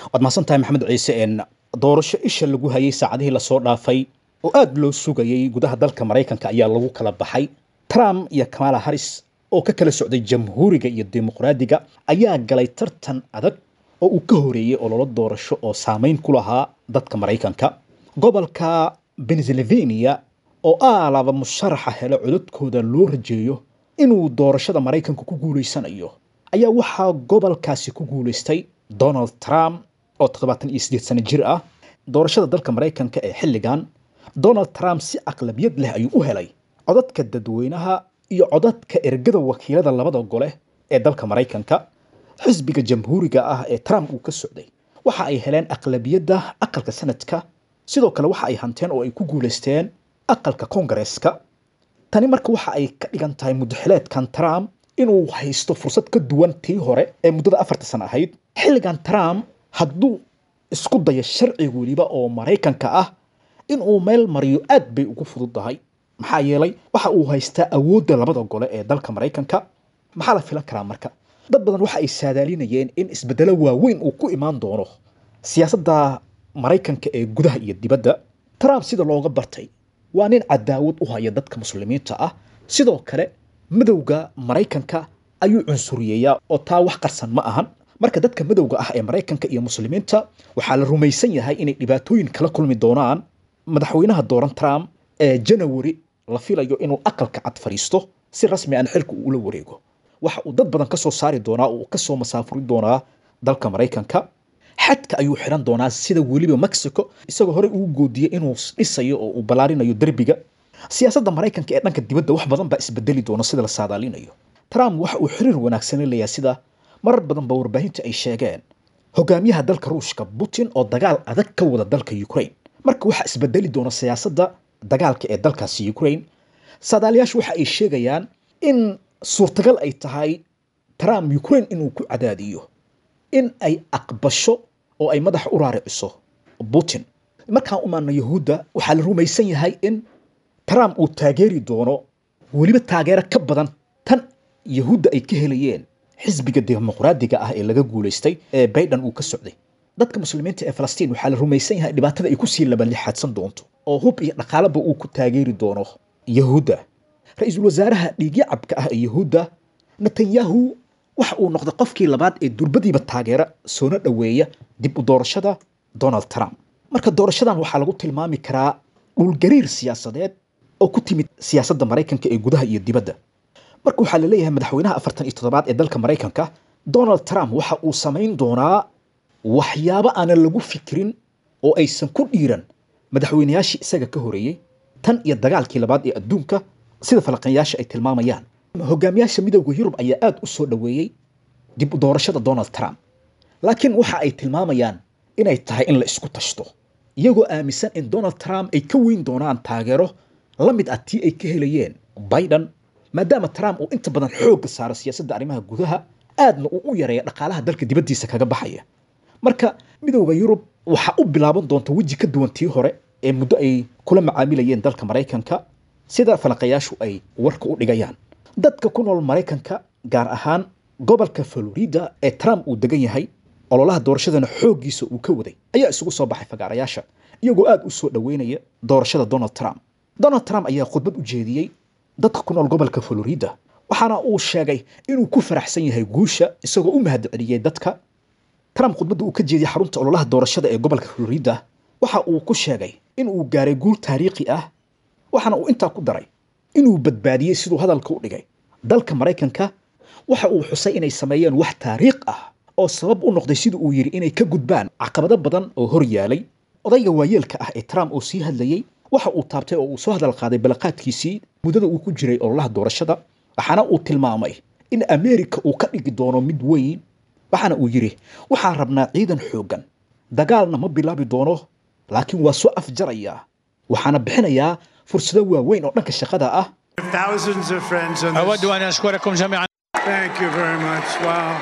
waad mahadsan tahay maxamed ciise een doorasho isha lagu hayay saacadihii lasoo dhaafay oo aada loo sugayay gudaha dalka maraykanka ayaa lagu kala baxay trump iyo kamala harris oo ka kala socday jamhuuriga iyo dimuqraadiga ayaa galay tartan adag oo uu ka horeeyey ololo doorasho oo saameyn ku lahaa dadka maraykanka gobolka pennsylvania oo aalaba musharaxa helo codadkooda loo rajeeyo inuu doorashada maraykanka ku guulaysanayo ayaa waxaa gobolkaasi ku guulaystay donald trump oo toddobaatan iyo siddeed sano jir ah doorashada dalka maraykanka ee xilligan donald trump si aqlabiyad leh ayuu u helay codadka dadweynaha iyo codadka ergada wakiilada labada gole ee dalka maraykanka xisbiga jamhuuriga ah ee trump uu ka socday waxa ay heleen aqlabiyadda aqalka sanadka sidoo kale waxa ay hanteen oo ay ku guulaysteen aqalka kongareeska tani marka waxa ay ka dhigan tahay mudaxileedkan trump inuu haysto fursad ka duwan tii hore ee muddada afarta sano ahayd xilligan trump hadduu isku dayo sharci weliba oo maraykanka ah inuu meel mariyo aad bay ugu fududahay maxaa yeelay waxa uu haystaa awoodda labada gole ee dalka maraykanka maxaa la filan karaa marka dad badan waxa ay saadaalinayeen in isbeddelo waaweyn uu ku imaan doono siyaasadda maraykanka ee gudaha iyo dibadda trump sida looga bartay waa nin cadaawad u haya dadka muslimiinta ah sidoo kale madowga maraykanka ayuu cunsuriyeeyaa oo taa wax qarsan ma ahan marka dadka madowga ah ee maraykanka iyo muslimiinta waxaa la rumaysan yahay inay dhibaatooyin kala kulmi doonaan madaxweynaha dooran trump ee janawari la filayo inuu aqalka cad fadhiisto si rasmi aan xilka uu ula wareego waxa uu dad badan ka soo saari doonaa oo uu ka soo masaafuri doonaa dalka maraykanka xadka ayuu xiran doonaa sida weliba mexico isagoo horey ugu goodiyey inuu dhisayo oo uu ballaarinayo derbiga siyaasadda maraykanka ee dhanka dibadda wax badan baa isbedeli doona sida la saadaalinayo trump waxa uu xiriir wanaagsan leeyahay sida marar badan ba warbaahinta ay sheegeen hogaamiyaha dalka ruushka putin oo dagaal adag ka wada dalka ukraine marka waxaa isbedeli doona siyaasadda dagaalka ee dalkaasi ukraine saadaalayaashu waxa ay sheegayaan in suurtagal ay tahay trump ukraine inuu ku cadaadiyo in ay aqbasho oo ay madaxa u raariciso putin markaan u maano yahuudda waxaa la rumaysan yahay in trump uu taageeri doono weliba taageero ka badan tan yahuudda ay ka helayeen xisbiga dimuqraadiga ah ee laga guulaystay ee bayden uu ka socday dadka muslimiinta ee falastiin waxaa la rumaysan yahay dhibaatada ay kusii labalixaadsan doonto oo hub iyo dhaqaalaba uu ku taageeri doono yahuudda ra-iisul wasaaraha dhiigyacabka ah ee yahuudda netanyahu waxa uu noqday qofkii labaad ee durbadiiba taageera soona dhoweeya dib u doorashada donald trump marka doorashadan waxaa lagu tilmaami karaa dhulgariir siyaasadeed oo ku timid siyaasadda maraykanka ee gudaha iyo dibadda marka waxaa la leeyahay madaxweynaha afartan iyo toddobaad ee dalka maraykanka donald trump waxa uu samayn doonaa waxyaabo aanan lagu fikirin oo aysan ku dhiiran madaxweynayaashii isaga ka horeeyey tan iyo dagaalkii labaad ee adduunka sida falaqanyaasha ay tilmaamayaan hogaamiyaasha midowda yurub ayaa aada u soo dhoweeyey dib u doorashada donald trump laakiin waxa ay tilmaamayaan inay tahay in la isku tashto iyagoo aaminsan in donald trump ay ka weyn doonaan taageero la mid ah tii ay ka helayeen biden maadaama trump uu inta badan xoogga saaro siyaasadda arrimaha gudaha aadna uu u yareeya dhaqaalaha dalka dibaddiisa kaga baxaya marka midowda yurub waxaa u bilaaban doonta weji ka duwan tii hore ee muddo ay kula macaamilayeen dalka maraykanka sida falaqayaashu ay warka u dhigayaan dadka ku nool maraykanka gaar ahaan gobolka florida ee trump uu degan yahay ololaha doorashadana xooggiisa uu ka waday ayaa isugu soo baxay fagaarayaasha iyagoo aada u soo dhoweynaya doorashada donald trump donald trump ayaa khudbad u jeediyey dadka ku nool gobolka florida waxaana uu sheegay inuu ku faraxsan yahay guusha isagoo u mahadceliyey dadka trump khudbadda uu ka jeediyey xarunta ololaha doorashada ee gobolka florida waxa uu ku sheegay in uu gaaray guul taariikhi ah waxaana uu intaa ku daray inuu badbaadiyey siduu hadalka u dhigay dalka maraykanka waxa uu xusay inay sameeyeen wax taariikh ah oo sabab u noqday sida uu yidhi inay ka gudbaan caqabado badan oo hor yaalay odayga waayeelka ah ee trump oo sii hadlayey waxa uu taabtay oo uu soo hadal qaaday balaqaadkiisii muddada uu ku jiray ololaha doorashada waxaana uu tilmaamay in ameerika uu ka dhigi doono mid weyn waxaana uu yidhi waxaan rabnaa ciidan xooggan dagaalna ma bilaabi doono laakiin waa soo afjarayaa waxaana bixinayaa fursado waaweyn oo dhanka shaqada ah Thousands of friends on this. أود أن أشكركم جميعا Thank you very much. Wow.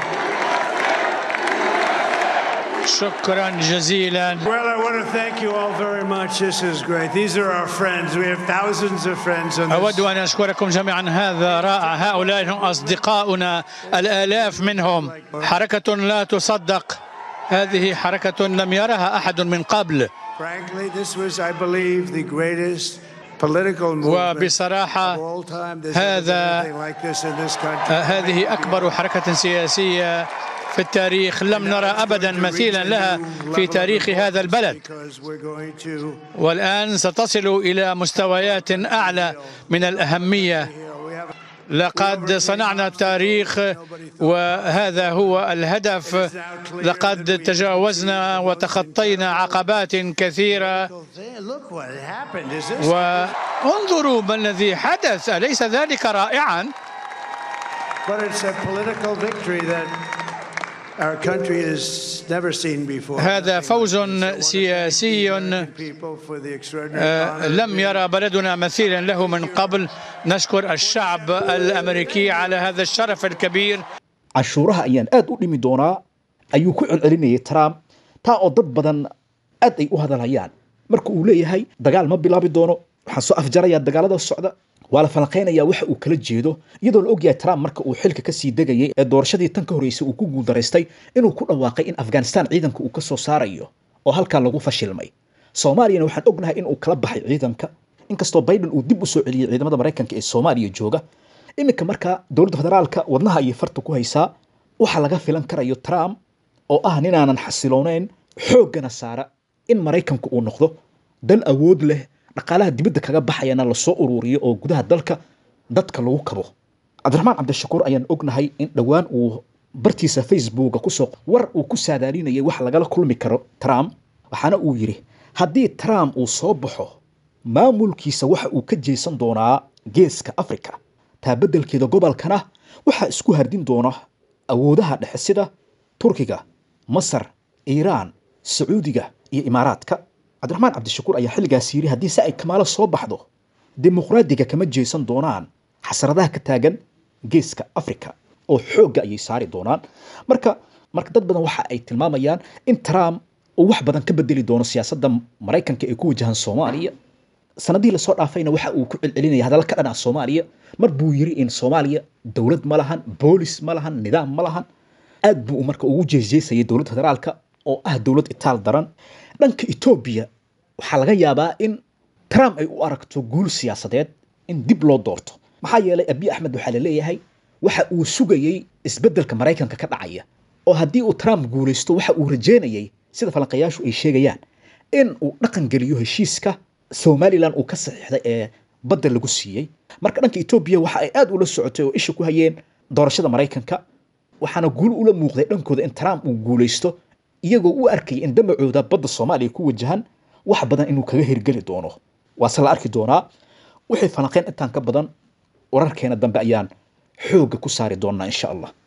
شكرا جزيلا Well, I want to thank you all very much. This is great. These are our friends. We have thousands of friends on أود this. أن أشكركم جميعا هذا رائع هؤلاء هم أصدقاؤنا الآلاف منهم حركة لا تصدق هذه حركة لم يرها أحد من قبل Frankly, this was, I believe, the greatest political movement وبصراحة of all time. There's هذا- never been anything like this in this country. آه، هذه أكبر حركة سياسية في التاريخ لم نرى أبدا مثيلا لها في تاريخ هذا البلد Because we're going to والآن ستصل إلى مستويات أعلى من الأهمية we have لقد صنعنا التاريخ وهذا هو الهدف لقد تجاوزنا وتخطينا عقبات كثيرة look what happened. Is this وانظروا ما الذي حدث أليس ذلك رائعا but it's a political victory that our country has never seen before. هذا Nothing فوز like this. So once again, سياسي thank you people for the extraordinary آه، honor. لم يرى بلدنا مثيلا له من قبل نشكر الشعب الأمريكي على هذا الشرف الكبير canshuuraha ayaan aad u dhimi doonaa ayuu ku celcelinayay trump taa oo dad badan aad ay u hadalhayaan marka uu leeyahay dagaal ma bilaabi doono waxaan soo afjarayaa dagaalada socda waa la falanqaynayaa waxa uu kala jeedo iyadoo la ogyahay trump marka uu xilka kasii degayay ee doorashadii tan ka horreysay uu ku guuldaraystay inuu ku dhawaaqay in afghanistan ciidanka uu ka soo saarayo oo halkaa lagu fashilmay soomaaliyana waxaan ognahay in uu kala baxay ciidanka inkastoo biden uu dib u soo celiyey ciidamada maraykanka ee soomaaliya jooga iminka markaa dowladda federaalka wadnaha ayay farta ku haysaa waxa laga filan karayo trump oo ah ninaanan xasiloonayn xooggana saara in maraykanku uu noqdo dal awood leh dhaqaalaha dibadda kaga baxayana lasoo ururiyo oo gudaha dalka dadka lagu kabo cabdiraxmaan cabdishakuur ayaan ognahay in dhowaan uu bartiisa facebooka kusoo war uu ku saadaalinayay wax lagala kulmi karo trump waxaana uu yidhi haddii trump uu soo baxo maamulkiisa waxa uu ka jeesan doonaa geeska africa taa beddelkeeda gobolkana waxaa isku hardin doona awoodaha dhexe sida turkiga masar iiraan sacuudiga iyo imaaraadka cabdiraxmaan cabdishakuur ayaa xilligaas yidhi haddii si ay kamaalo soo baxdo dimuqraadiga kama jeesan doonaan xasradaha ka taagan geeska africa oo xoogga ayay saari doonaan marka marka dad badan waxa ay tilmaamayaan in trump uu wax badan ka bedeli doono siyaasadda maraykanka ee ku wajahan soomaaliya sanadihii lasoo dhaafayna waxa uu ku celcelinaya hadalla ka dhan ah soomaaliya mar buu yiri in soomaaliya dowlad ma lahan boolis ma lahan nidaam ma lahan aad buu marka ugu jeesjeesayay dowladda federaalka oo ah dowlad itaal daran dhanka etoobiya waxaa laga yaabaa in trump ay u aragto guul siyaasadeed in dib loo doorto maxaa yeelay abiy axmed waxaa la leeyahay waxa uu sugayey isbeddelka maraykanka ka dhacaya oo haddii uu trump guulaysto waxa uu rajeynayay sida falanqayaashu ay sheegayaan in uu dhaqan geliyo heshiiska somalilan uu ka saxiixday ee badda lagu siiyey marka dhanka etoobiya waxa ay aad ula socotay oo isha ku hayeen doorashada maraykanka waxaana guul ula muuqday dhankooda in trump uu guulaysto iyagoo u arkaya in damacooda badda soomaaliya ku wajahan wax badan inuu kaga hirgeli doono waase la arki doonaa wixii falanqeyn intaan ka badan wararkeena dambe ayaan xoogga ku saari doonaa insha allah